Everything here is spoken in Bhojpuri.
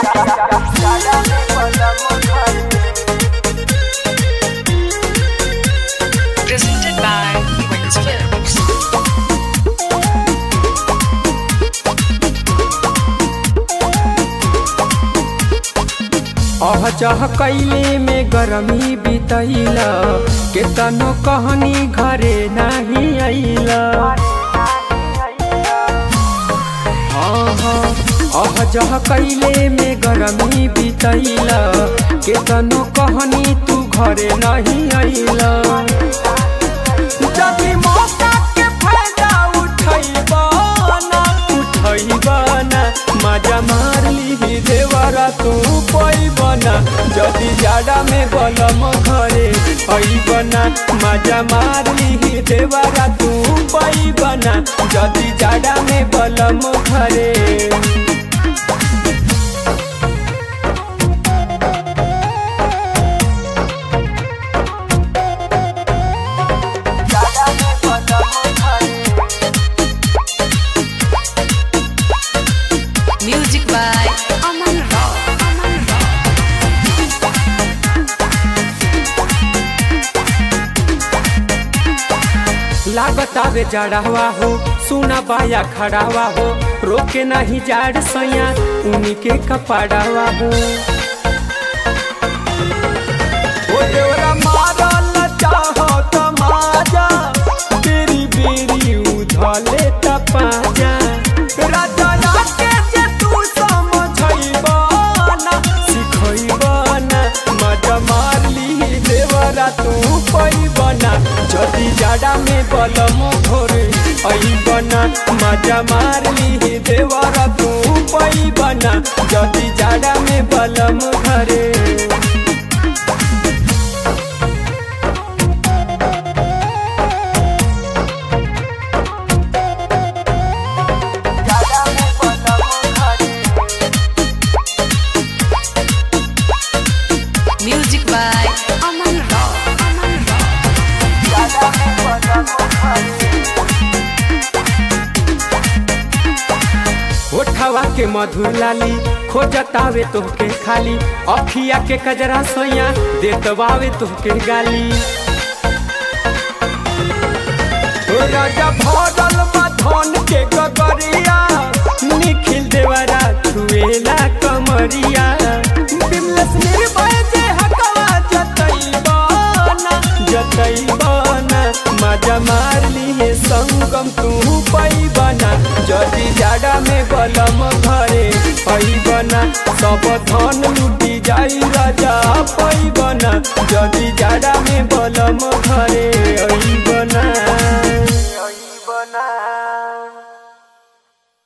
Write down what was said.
Presented by Wings Films. अह चह कैले में गरमी बितैला केतनो कहनी घरे नाही अइला हाँ हाँ अह जह कैले में गरमी बितैला केतनो कहनी तू घरे नहीं अइला जदी मौका के फायदा उठैबा ना उठैबा ना मजा मार ली देवरा तू पैबा ना जदी जाड़ा में गलम घरे अइबा ना मजा मार ली देवरा तू पैबा ना जदी जाड़ा में गलम घरे Music by Aman Rao. Aman Rao. लागत आवे जड़ावा हो सुना बाया खड़ावा हो रोके नहीं जाड़ सैया उन्हीं के कपड़ावा हो ओ देवरा मारल चाहो तमाजा तेरी बेरी उधले तपाजा राजा के जे तू समझैबा ना सिखैबा ना मजा मार ली देवरा तू पैबा ना जदी जाड़ा में बलम घोरे ऐबा ना मजा मार ली देवरा तू पैबा ना जदी जाड़ा में बलम घरे Music by Aman Rao. Aman Rao. ओठवा के मधुर लाली खोजतावे तोहके खाली अखिया के कजरा सोया देतवावे तोहके गाली ओ राजा भरल बा धन के गगरिया निखिल देवरा छुएला कमरिया बिमलेस निर्भय जे हकवा जतैबाना जतैबाना मजा मार लिए संगम तू पैबना जदी जाड़ा में बलम घरे पैबना सब धन लुटी जाई राजा पैबना जदी जाड़ा में बलम घरे